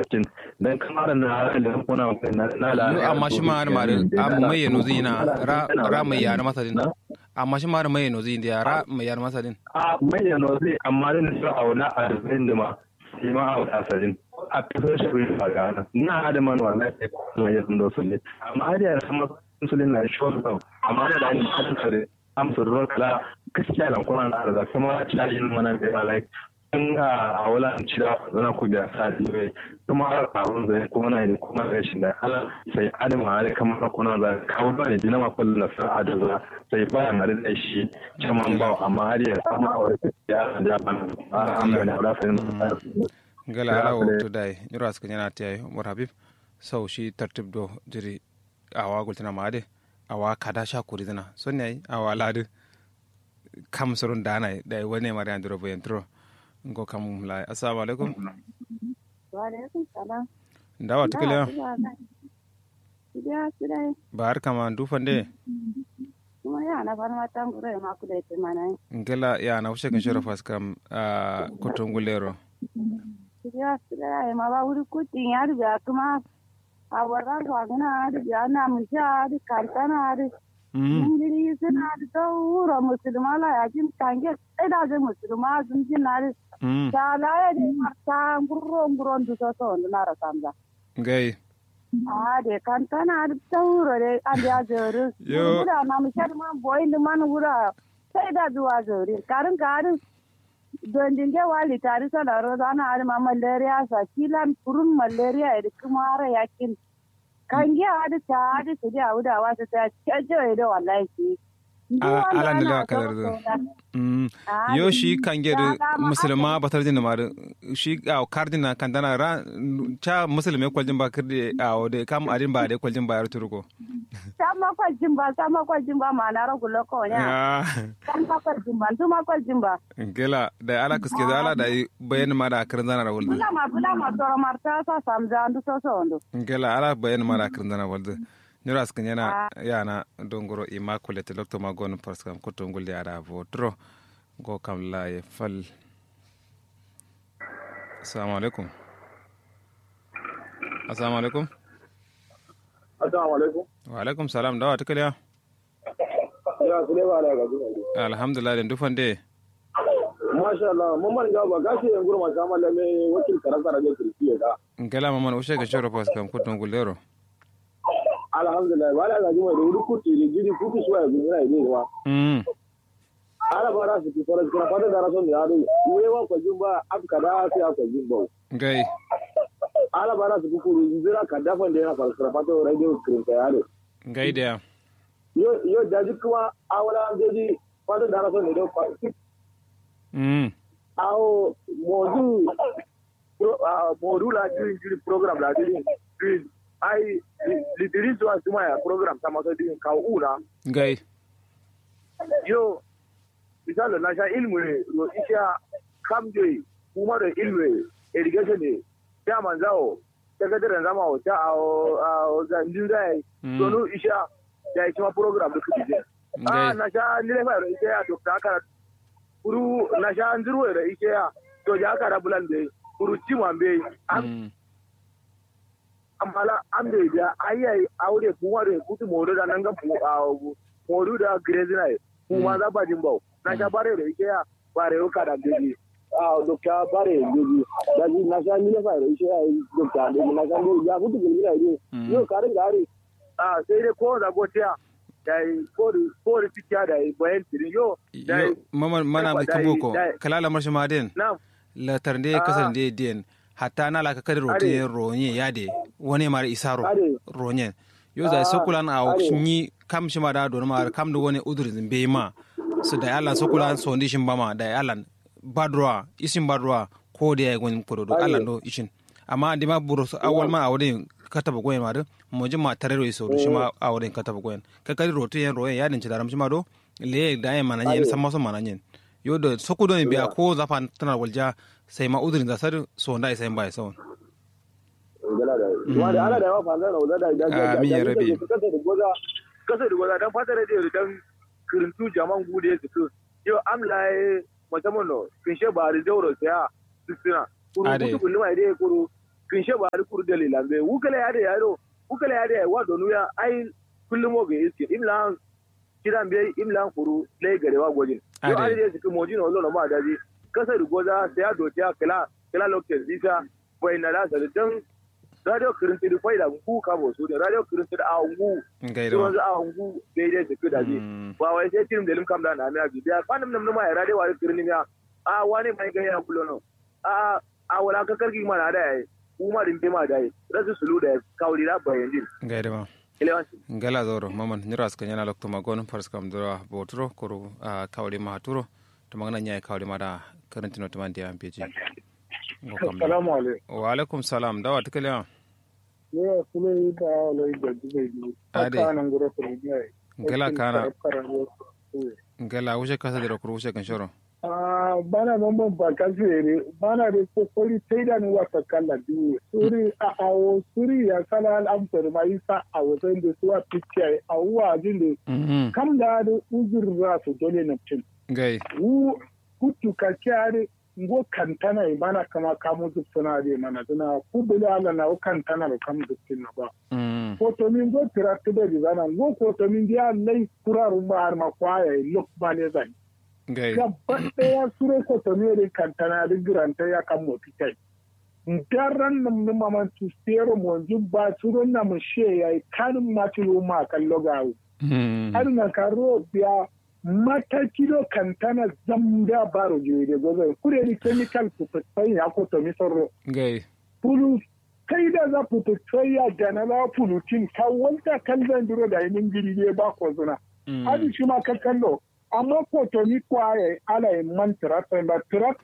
cin dan kamar na da kuna na na la amma shi ma har mare amma mai no zina ra ra mai yar masa din amma shi ma har mai no zina ra mai yar masa din a mai no zai amma din sa auna a da ma shi ma a asalin a kasar shi bai faga na na da man wallahi sai kuma ya sun dosu ne amma har ya sama insulin na shi wasu amma da ni hadin sare amsa ruwan kala gaskiya lan kuma na da kuma cajin mana da like in a wala an cira zana ku da sa dibe kuma har abun zai kuma na da kuma rashin da ala sai adam ma da kamar kuna da kawo ba ne dina ma kullu na sa da za sai ba na da shi caman ba amma har ya sama a wani ya da ban alhamdulillah da sai gala ala wo to dai nyoro aska nyana tay umar habib sau shi tartib do jiri awa gultina maade awa kada sha kuri dana sonne ay awa ladu kam sorun dana dai wone mari andro bo entro ngo kam la assalamu alaikum wa alaikum salam ndawa tikile Sidia sidai bar kama ndufande kuma ya na fara tan gure ma ku da mana ngela ya na ushe kan shoro fas kam a kotongulero Sidia sidai ma ba wuri kutin ya riga kuma a warar wa gana da ya na mun sha da kantana da Ingiri suna da tauro musulma la ya jin kange sai da zai musulma sun jin na da ta la ya da marta gurro gurro du so so na ra samza gai a de kantana da tauro de an ya zuru Yo. wura na mu shar ma boy da man wura sai da zuwa zuri karin karin don dinge wali tari sana ro da na ma malaria sa kilan furun malaria da kuma ara yakin kan gi adi ta adi su di awuda wasu ta cajo da wallahi ki ala ne lewa kadar do Mm. yo shi kange da musulma batar din ma shi a kardin na kandana ra cha musulme kwaljin ba kirde a wode kam adin ba de kwaljin ba yar turko sama kwaljin ba sama kwaljin ba ma na ragu loko nya ya sama kwaljin ba tuma kwaljin ba gela da ala kuske da ala da bayan ma da kirin zana wulde bula ma bula ma toro marta sa samza andu so so ondo gela ala bayan ma da kirin zana wulde nyoro askan yana yana dongoro immaculate doctor magon parskam kotongul ya da votro go kam la ye fal assalamu alaikum assalamu alaikum Assalamu alaikum. wa alaikum salam dawa tukaliya Ya su ne ba da gaji. alhamdulillah den dufande Masha Allah, mun man gaba gashi yan gurma ta mallame wakil karanta da kirki ya ga. ngela maman ushe ga shoro parskam kotongul lero Alhamdulillah, ba da gaji mai da wuri kuti da gidi kuti suwa ya gudura ne ba. mm Ala fara su ki fara kira fata da rason da yaro. Uwe wa kwajin ba afka da sai a kwajin ba. gai Ala fara su ki kuru zira ka dafa da yana fara fata radio screen ka yaro. gai da Yo yo daji kuma awala an jeji fata da rason ne da mm awo modu pro- ah, modu la jiri jiri program la jiri jiri ai lidiri zuwa suma ya program ta maso din kawo una gai yo misali na sha ilmu ne ro isha kamje kuma da ilmu ne irrigation ne ya manzawo sakataren zama o ta a o za ndin da yi Mm. donu isha da ya cima program da kuke je gai ah na sha nile fa ro isha ya dokta aka kuru na sha ndirwo ro isha ya to ja aka da bulan be kuru cima be am Mm. amala am de ja ayi aure kuma da kutu modo da nan ga fu a modo da grezina kuma za ba jin bau na sha bare ro isha ya bare o ka da geji ah dokta bare geji da ji na sha nile fa ro isha ya dokta de na sha ndirwo ya kutu gilgira ide Mm. yo karin gari ah sai dai ko da gotiya da ko da ko da tikiya da bayan tirin yo da yo maman mana mai dai- kamboko dai- kalala marshi maden na la tarnde Ah. kasan de den hatta na la ka kadi rote Are. ronye yade woni mara isaro Are. ronye yo za Ah, sokulan a are. ni kam shi ma da don ma kam do woni udur zimbe ma so da Allah sokulan so ndi shin bama da Allah badroa isin badroa ko da ya gon kodo do Are. Allah do ishin amma di ma buro so awal ma awde kataba goyen ma do mo jima tarero iso do shi ma awde kataba goyen ka kadi rote yen royen yadin ci daram shi ma do le da ya mana yen samma so mana yen yo da sokudo ne biya ko zafan tana walja sai ma udurin da sar so nda sai ba sai gala da wa da ala da wa fanza na da da da Amin ya rabi. kasa da goza kasa da goza dan fata da da dan kirintu jaman gude su su yo am lai musamman no kin she ba ri zauro sai a sisina kuru Ade. kutu kullu mai dai kuru kinshe ba da kuru dalila be wukala ya da yaro wukala ya da wa donu ya ai kullum mo ga iske imla kiran be imla kuru le gare wa gojin yo ai da su mo jino lo ma daji kasar goza sai ya dote kala kala lokacin bisa bai na da dan radio kirinti da faida ku ka bo su da radio kirinti da awu gairo wanzu awu daidai su kuda ji ba wai sai tirim da lim kam da na mi abi da kwanan nan ma ya radio wa kirinni ya a wani mai ga ya kullo no a a wala ka karki ma na da yayi kuma din ma da yayi rasu sulu da kawli da bayan din gairo ma ngala zoro maman nyira ska nyana lokto magon fars kam dora botro koro kawli ma haturo to magana nyai kawli ma da karantino to mandi am peji Assalamu alaikum. Wa alaikum salam. Dawa ta kalewa? Ne kule yi da wala da dubai ne. Ade. Aka nan gura kuri ne. Ngala kana. Ngala wuce kasa da rokuru wuce kan shoro. Ah bana mamman ba ka fere bana da kokori sai da ni wata kala biyu. Suri a awo suri ya kala al'amfar ma yi sa a wajen da suwa picture a wuwa jin da kam da da uzur ra su dole na cin. Gai. Wu kutu ka kyare ngo kantana ibana kama kamu zupsuna de mana tuna kubula ala na kantana da kamu zupsuna ba koto min go tirakta da bizana ngo koto min dia lai kuraru ma har ma kwaya lok bale zai gai gaba daya sure koto min de kantana da giranta ya kan moti kai Daran nam ni maman tu stero mo jubba suro na mu she yayi kanun ma tilo ma kallo gawo har na karo biya mata kilo kantana zamda baro jire gobe kure ni chemical pupetsai ya ko to misoro gai pulu kai da za pupetsai ya dana la pulutin ka wanda kalban duro da yin giri ne ba ko zuna hadi shi ma ka kallo amma ko to ni kwaye ala in man tractor ba tractor